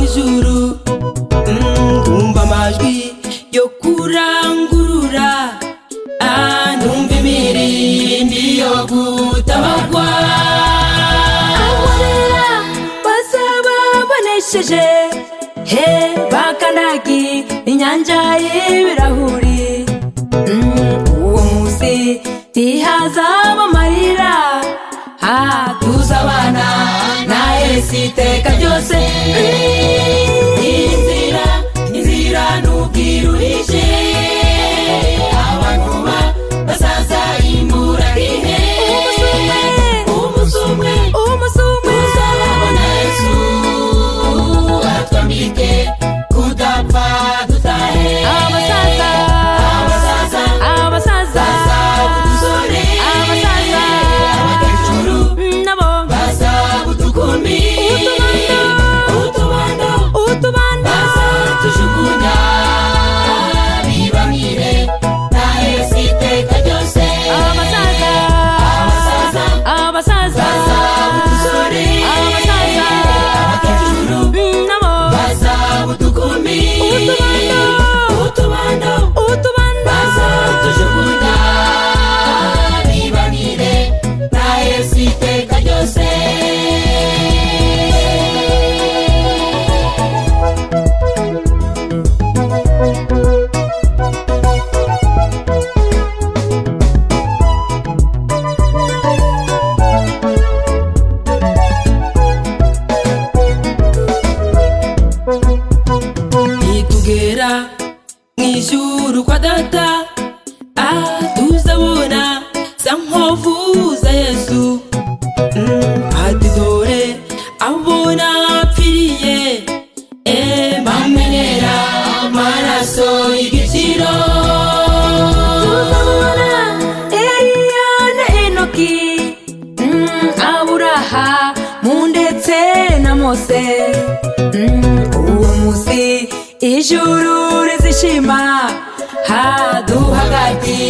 ijuru Mm, Kumva amajwi yo kurangurura Ah, Numva imirindi yo gutabarwa Abonera bazaba bonesheje He bakandagi inyanja y'ibirahuri Mm, Uwo munsi ntihazaba amarira Ah, tuzabana na Yesu iteka ryose inzira inzira nubwirurije abantu ba basaza imbura rihe umusumwe umusumwe uzababona Yesu atwambike kudapfa dutahe abasaza abasaza abasaza bazabudusore abasaza abakecuru nabo bazabudukumi utubando utubando bazatushukunya bibamire na yesu iteka ryose abasaza abasaza abasaza bazabudusore abasaza abakecuru nabo bazabudukumi utubando utubando utubando bazatushukunya bibamire na yesu iteka ryose nitugera mu ijuru kwa data aha tuzabona za nkovu za yesu hati dore abona apfiriye e bamenera amaraso y'igiciro tuzabona eliya na enoki Mm, aburaha mu ndetse na mose Mm, uwo munsi ijuru rizishima haduhagati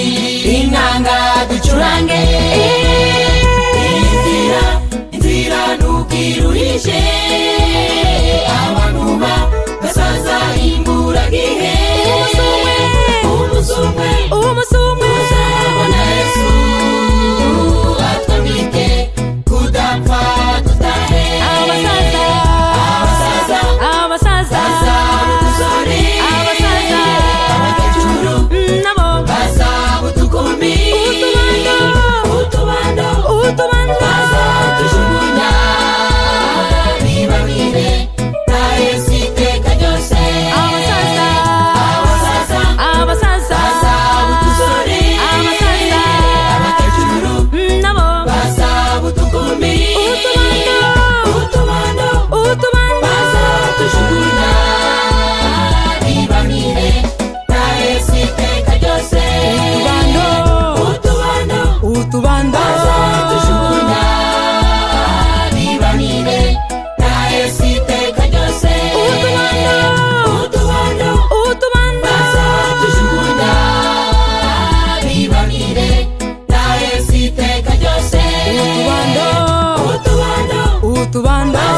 inanga ducurange inzira inzira nubwirurije abantu ba basaza imburagihe umusumwe umusumwe umusumwe uzabona yesu atwambike kudapfa dutahe abasaza abasaza abasaza bazabudusore abasaza abakecuru nabo bazabudukumi utubando utubando utubando bazadujugunya bibamire na yesu iteka ryose abasaza abasaza abasaza bazabudusore abasaza abakecuru nabo bazabudukumi utubando utubando utubando bazatujugunya bibamire na yesu iteka ryose utubando utubando utubando bazatujugunya bibamire na yesu iteka ryose utubando utubando utubando bazatujugunya bibamire na yesu iteka ryose utubando utubando utubando